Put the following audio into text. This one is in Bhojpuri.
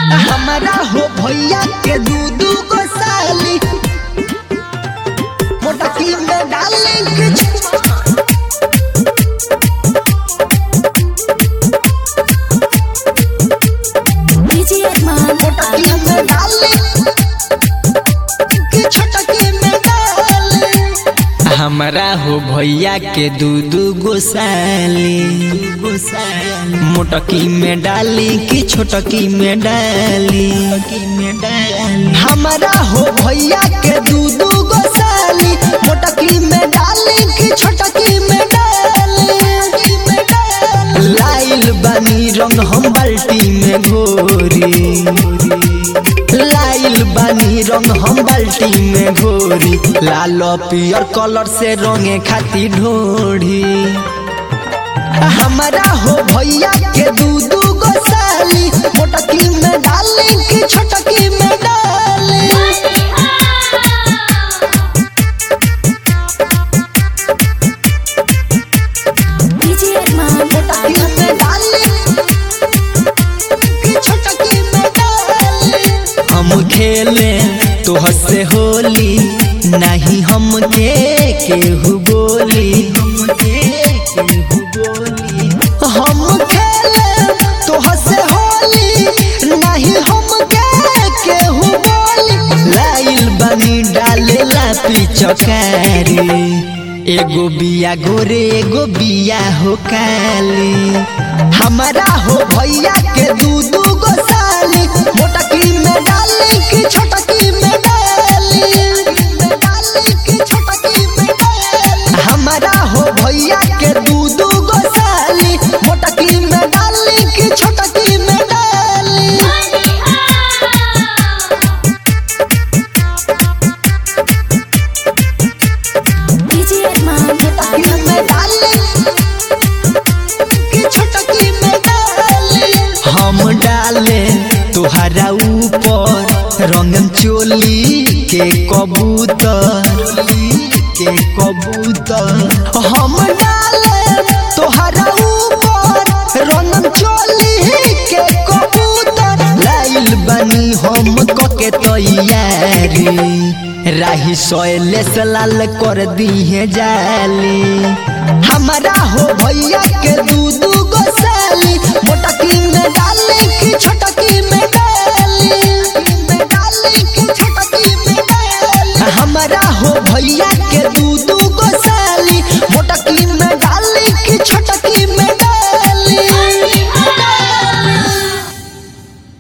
हमारा हो भैया के दू दू गो साली मोटकी में डाले के DJ Arman मोटकी में डाले के छोटकी में डाले हमारा हो भैया के दू दू गो साली मोटकी में डाली कि छोटकी में डाली हमारा हो भैया के दू दू गो साली मोटकी में डाले के छोटकी में डाले लाइल बानी रंग हम बाल्टी में घोरी लाइल बानी रंग हम बाल्टी में घोरी लाल पियर कलर से रंगे खाती ढोढ़ी हमारा हो भैया के दू दू गो साली मोटकी में डाले के छोटकी में डाले DJ Arman मोटकी में डाले के छोटकी में डाले हम खेले तोह से होली नहीं हम के केहू बोली हम खेले तोह से होली नहीं हम के केहू बोली लाइल बनी डाले ला पिचकारी एगो बिया गोरे एगो बिया हो काली हमारा हो भैया के दू दू गो साली मोटकी में डाले की छोटकी में डाले डाले की छोटकी में डाले हमारा हो भैया के दू दू गो साली मोटकी में डाले की छोटकी में डाले DJ Arman मोटकी में डाले की छोटकी में डाले हम डाले तुहरा ऊपर रंगन चोली के कबूतर के कबूतर हम डाले तोहरा ऊपर रंगन चोली के कबूतर लाइल बनी हम कके तैयारी राही सोयले से लाल कर दिए जाली हमारा हो भैया के दू दू गो साली मोटकी में डाले